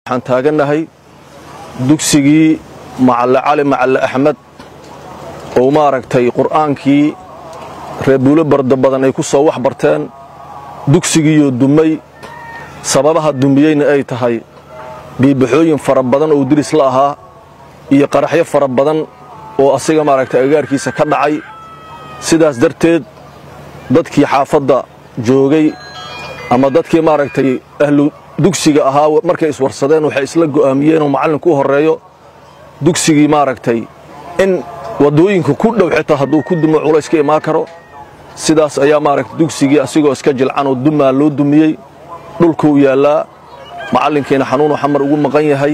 waxaan taagannahay dugsigii macalle cali macalle axmed oo maaragtay qur'aankii reebuulo barda badan ay ku soo wax barteen dugsigiiyoo dumay sababaha dumiyeyna ay tahay biibaxooyin fara badan oo diris la ahaa iyo qaraxyo fara badan oo asiga maaragtay agaarkiisa ka dhacay sidaas darteed dadkii xaafadda joogay ama dadkii maaragtay ahlu dugsiga ahaa markay iswarsadeen waxay isla go'aamiyeen oo macallinku u horreeyo dugsigii maaragtay in waddooyinka ku dhow xitaa hadduu ku dumo culays ka imaan karo sidaas ayaa maaragtay dugsigii asigoo iska jilcan oo dumaa loo dumiyey dhulkuu yaallaa macallinkiina xanuunu xamar ugu maqan yahay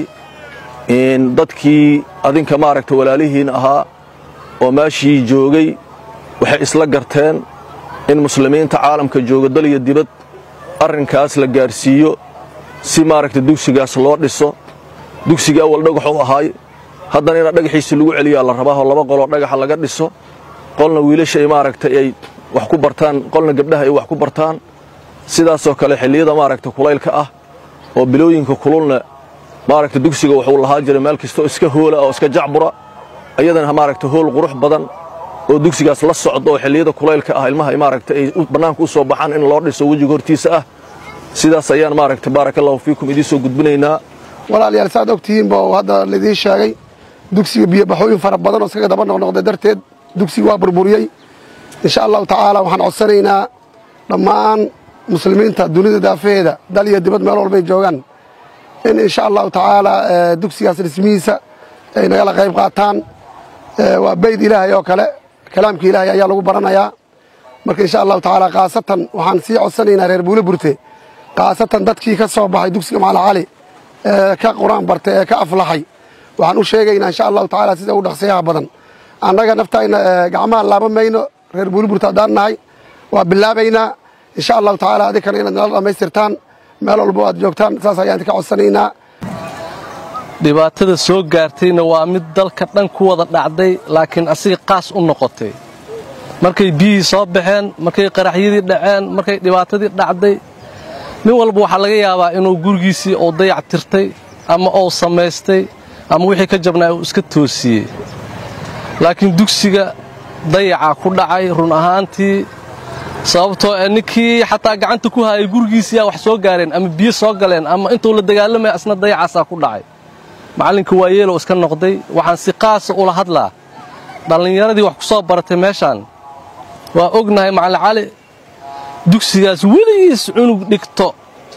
dadkii adinka maaragtay walaalihiin ahaa oo meeshii joogay waxay isla garteen in muslimiinta caalamka jooga dal iyo dibad arrinkaas la gaarsiiyo si maaragtay dugsigaas loo dhiso dugsigii awal dhagaxuu ahaay haddana ina dhagaxiisi lagu celiyaa la rabaa oo laba qoloo dhagaxa laga dhiso qolna wiilasha ay maaragtay ay wax ku bartaan qolna gabdhaha ay wax ku bartaan sidaasoo kale xilliyada maaragtay kulaylka ah oo bilooyinka kululna maaragtay dugsiga wuxuu lahaa jiray meel kastoo iska hoola oo iska jacbura iyadana maaragtay hool qurux badan oo dugsigaas la socdo oo xilliyada kulaylka ah ilmaha ay maaragtay ay bannaanka u soo baxaan in loo dhiso wejiga hortiisa ah sidaas ayaan maaragtay baarakallahu fiikum idiin soo gudbinaynaa walaalayaal saad ogtihiinba oo hadda laidiin sheegay dugsiga biyobaxooyin fara badan oo iskaga daba noqnoqday darteed dugsiga waa burburiyey insha allahu tacaala waxaan codsanaynaa dhammaan muslimiinta dunida daafaheeda dal iyo dibad meel walbay joogaan in insha allahu tacaala dugsigaas dhismihiisa ay nagala qayb qaataan waa bayd ilaahay oo kale kalaamka ilaahay ayaa lagu baranayaa marka insha allahu tacaala khaasatan waxaan sii codsanaynaa reer buule burte khaasatan dadkii ka soo baxay dugsiga macala cali ee ka qur-aan bartay ee ka aflaxay waxaan u sheegaynaa insha allahu tacaala sida u dhaqsiyaha badan annaga naftayna gacmaha laaban mayno reer buule burte haddaan nahay waa bilaabaynaa insha allahu tacaala adinkana inaad nala dhammaystirtaan meel walbo aad joogtaan saas ayaan idinka codsanaynaa dhibaatada soo gaartayna waa mid dalka dhan ku wada dhacday laakiin asiga qaas u noqotay markay biyihii soo baxeen markay qaraxyadii dhaceen markay dhibaatadii dhacday nin walba waxaa laga yaabaa inuu gurigiisii uu dayac tirtay ama uu samaystay ama wixii ka jabnaa uu iska toosiyey laakiin dugsiga dayacaa ku dhacay run ahaantii sababtoo ee ninkii xataa gacanta ku hayay gurigiisiyaa wax soo gaareen ama biyo soo galeen ama intuu la dagaalamaya asna dayacaasaa ku dhacay macallinka waa yeelow iska noqday waxaan si qaasa ula hadlaa dhallinyaradii wax ku soo baratay meeshaan waa ognahay macallin cali dugsigaas weligiis cunug dhigto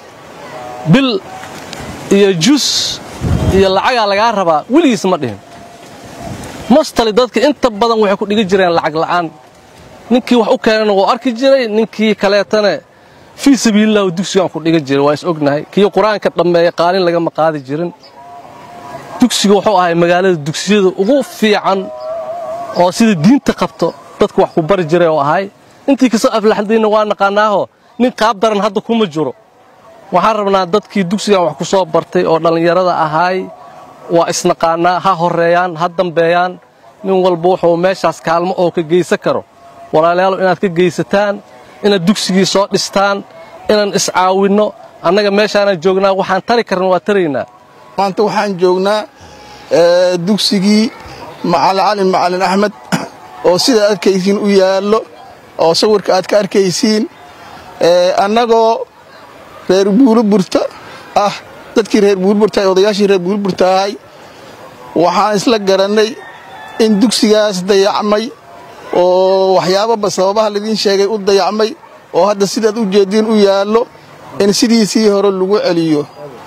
bil iyo jus iyo lacagaa lagaa rabaa weligiis ma dhihin mostali dadka inta badan waxay ku dhigi jireen lacag la'aan ninkii wax u keenana wuu arki jiray ninkii kaleetana fii sabiililah dugsigaan ku dhiga jiray waa is ognahay kii qur-aanka dhammeeya qaalin lagama qaadi jirin dugsiga wuxuu ahay magaalada dugsiyada ugu fiican oo sida diinta qabto dadka wax ku bari jiray oo ahay intii kasoo aflaxdayna waa naqaanaaho nin qaab daran hadda kuma jiro waxaan rabnaa dadkii dugsigan wax ku soo bartay oo dhallinyarada ahaay waa isnaqaanaa ha horreeyaan ha dambeeyaan nin walba wuxuu meeshaas kaalmo oo ka geysan karo walaalayaal inaad ka geysataan inaad dugsigii soo dhistaan inaan iscaawinno annaga meeshaanaan joognaa waxaan tari karna waa taraynaa maanta waxaan joognaa dugsigii macalin cali macalin axmed oo sidaad arkaysiin u yaallo oo sawirka aad ka arkaysiin annagoo reer buuliburta ah dadkii reer buuliburta odayaashii reer buuliburta ahay waxaan isla garannay in dugsigaas dayacmay oo waxyaababa sababaha laidiin sheegay u dayacmay oo hadda sidaad u jeediin u yaallo in sidiisii hore lagu celiyo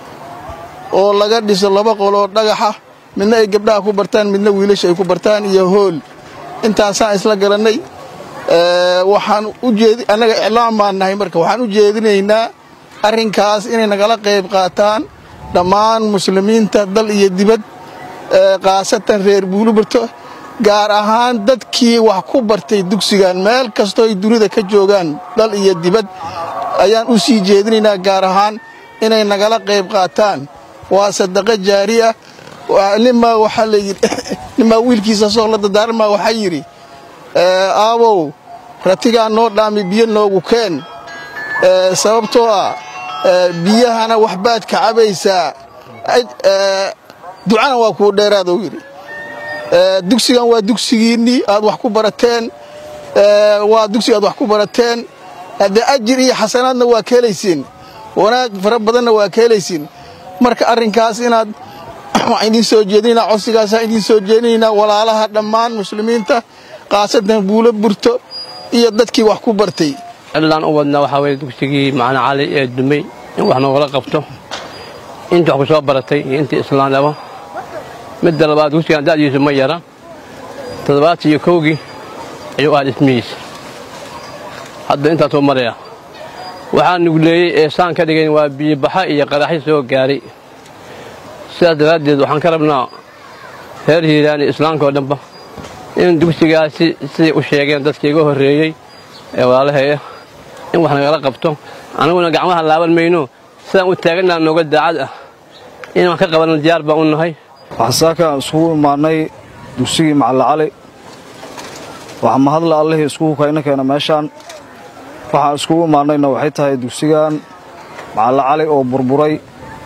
oo laga dhiso laba qoloo dhagaxa midna ay gabdhaha ku bartaan midna wiilasha ay ku bartaan iyo hool intaasaan isla garannay waxaan ujeedi annaga iclaam baan nahay marka waxaan u jeedinaynaa arrinkaas inay nagala qayb qaataan dhammaan muslimiinta dal iyo dibad khaasatan reer buuliburto gaar ahaan dadkii wax ku bartay dugsigan meel kastoo ay dunida ka joogaan dal iyo dibad ayaan u sii jeedinaynaa gaar ahaan inay nagala qayb qaataan waa sadaqo jaari ah nimaa waxaa layidhi nimaa wiilkiisa soo la dadaarmaa waxaa yidhi aabow ratigaa noo dhaami biyo noogu keen sababtoo ah biyahana waxbaad ka cabaysaa ducana waa kuu dheeraadou yidhi dugsigan waa dugsigiinnii aad wax ku barateen waa dugsiga aad wax ku barateen haddee ajir iyo xasanaadna waa ka helaysiin wanaag fara badanna waa ka helaysiin marka arrinkaas inaad waxaan idiin soo jeedinaynaa codsigaasaan idiin soo jeedinaynaa walaalaha dhammaan muslimiinta khaasatan buulo burto iyo dadkii wax ku bartay cidlaan u wadnaa waxaa weye dugsigii macna cali ee dumay in wax noogala qabto intii wax ku soo baratay iyo intii islaamnimo midda labaad dugsigan da'diisu ma yara toddobaatan iyo kowgii ayuu ahaa dhismihiisa hadda intaasuu maraya waxaa nugleeyey ee saan ka dhigayn waa biyobaxa iyo qaraxyo soo gaaray sidaas daraaddeed waxaan ka rabnaa reer hiiraani islaamka oo dhanba in dugsigaasi siday u sheegeen dadkii iga horreeyey ee walaalaheeya in wax nagala qabto annaguna gacmaha laaban mayno sidaan u taagannaha nooga daacad ah in wax ka qabanno diyaar baan u nahay waxaan saakaan iskugu imaannay dugsigii macalla cali waxaa mahadla allihii iskugu kayna keena meeshaan waxaan iskugu imaannayna waxay tahay dugsigan macalla cali oo burburay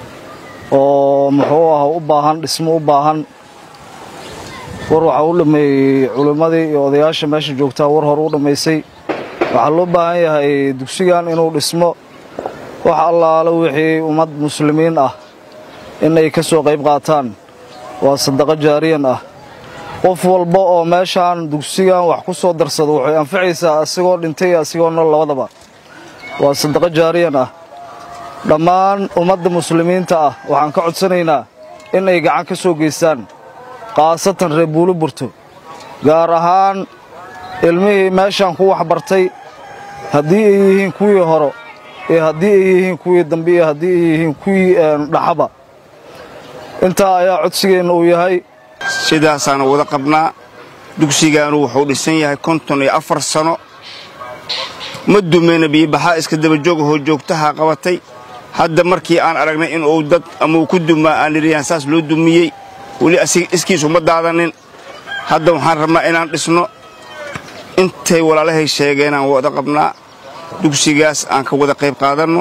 oo muxuu ah u baahan dhismo u baahan war waxaa u dhammeeyey culimmadii iyo odayaasha meesha joogtaa war hore u dhammaysay waxaa loo baahan yahay dugsigan inuu dhismo wax allaale wixii ummad muslimiin ah inay ka soo qayb qaataan waa sadaqo jaariyan ah qof walba oo meeshaan dugsigan wax ku soo darsado waxay anfacaysaa asigoo dhintay iyo asigoo nool labadaba waa sadaqo jaariyan ah dhammaan ummadda muslimiinta ah waxaan ka codsanaynaa in ay gacan ka soo geystaan khaasatan reer buulo burto gaar ahaan ilmihii meeshaan ku waxbartay haddii ay yihiin kuwii horo iyo haddii ay yihiin kuwii dambe iyo haddii ay yihiin kuwii dhaxaba intaa ayaa codsigeenna uu yahay sidaasaana wada qabnaa dugsigaanu wuxuu dhisan yahay konton iyo afar sano ma dumeyna biyobaxaa iska dabajoogahoo joogtaha qabatay hadda markii aan aragnay inuu dad ama uu ku dumaa aan idhiyaan saas loo dumiyey weli asiga iskiisu ma daadanin hadda waxaan rabnaa inaan dhisno intay walaalahay sheegeenaan wada qabnaa dugsigaas aan ka wada qayb qaadanno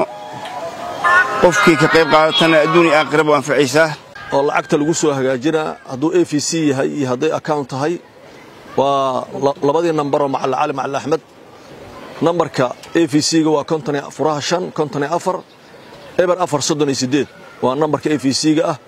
qofkii ka qayb qaadatana adduun iyo aakhiraba u anfacaysaa oo lacagta lagu soo hagaajinaa hadduu a v c yahay iyo hadday account tahay waa labadii nambaroo macalla cali macalla axmed nambarka a v c-ga waa konton furaha shan konton iyo afar eber afar soddon iyo siddeed waa nambarka a v c-ga ah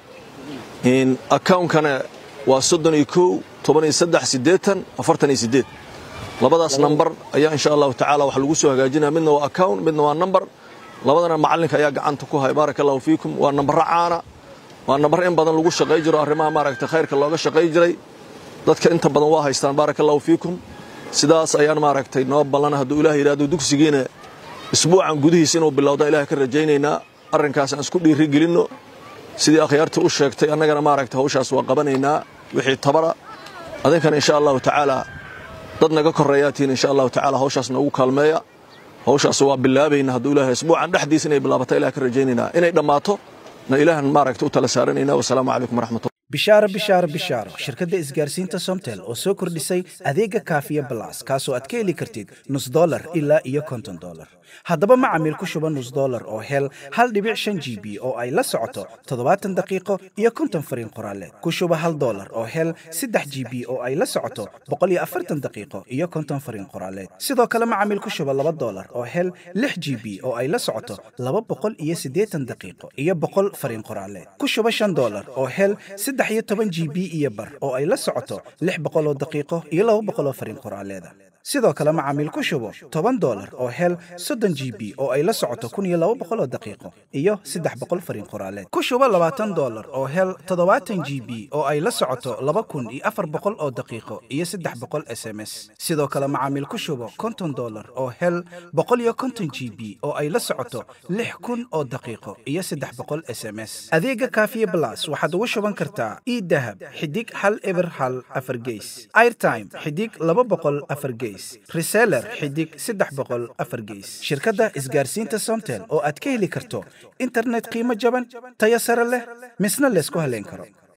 accountkana waa soddon iyo kow toban iyo saddex siddeetan afartan iyo siddeed labadaas nambar ayaa insha allahu tacaala wax lagu soo hagaajinaya midna waa account midna waa nambar labadana macallinka ayaa gacanta ku haya baaraka allahu fiikum waa nambaro caana waa nambar in badan lagu shaqay jiro arrimaha maaragta khayrka looga shaqay jiray dadka inta badan waa haystaan baaraka allahu fiikum sidaas ayaan maaragtay noo ballan hadduu ilaah yidhahdo dugsigiina isbuucan gudihiis inuu bilowda ilaah ka rajaynaynaa arrinkaas aan isku dhiiri gelinno sidii akhyaarta u sheegtay annagana maaragta hawshaas waa qabanaynaa wixii tabara adinkana insha allahu tacaala dad naga korreeyaatiin insha allahu tacaala hawshaas noogu kaalmeeya hawshaas waa bilaabayna hadduu ilaahay isbuucan dhexdiis inay bilaabata ilaah ka rajaynaynaa inay dhammaato na ilaahan maaragta u tala saaranaynaa wasalaamu calaykum waraxmatullah bishaaro bishaaro bishaaro shirkadda isgaarsiinta somtel oo soo kordhisay adeega kaafiya balas kaasoo aad ka heli kartid nus dolar ilaa iyo konton dolar haddaba macamiil ku shuba nus dolar oo hel hal dhibic shan g b oo ay la socoto toddobaatan daqiiqo iyo konton fariin qoraaleed ku shuba hal dolar oo hel saddex g b oo ay la socoto boqol iyo afartan daqiiqo iyo konton fariin qoraaleed sidoo kale macamiil ku shuba laba dolar oo hel lix g b oo ay la socoto laba boqol iyo siddeetan daqiiqo iyo boqol fariin qoraaleed ku shuba shan dolar oo hel saddex iyo toban g b iyo bar oo ay la socoto lix boqoloo daqiiqo iyo laba boqoloo fariin qoraaleeda sidoo kale macaamiil ku shubo toban dolar oo hel soddon g b oo ay la socoto kun iyo laba boqoloo daqiiqo iyo saddex boqol fariin qoraaleed ku shubo labaatan dolar oo hel toddobaatan g b oo ay la socoto laba kun iyo afar boqol oo daqiiqo iyo saddex boqol s m s sidoo kale macaamiil ku shubo konton dolar oo hel boqol iyo konton g b oo ay la socoto lix kun oo daqiiqo iyo saddex boqol s m s adeega kaafiye blas waxaad ugu shuban kartaa idahab xidig hal eber hal afar geys airtime xidig laba boqol afar geys reseller xidig saddex boqol afar geys shirkadda isgaarsiinta somtel oo aad ka heli karto internet qiimo jaban tayo sare leh misna laysku haleyn karo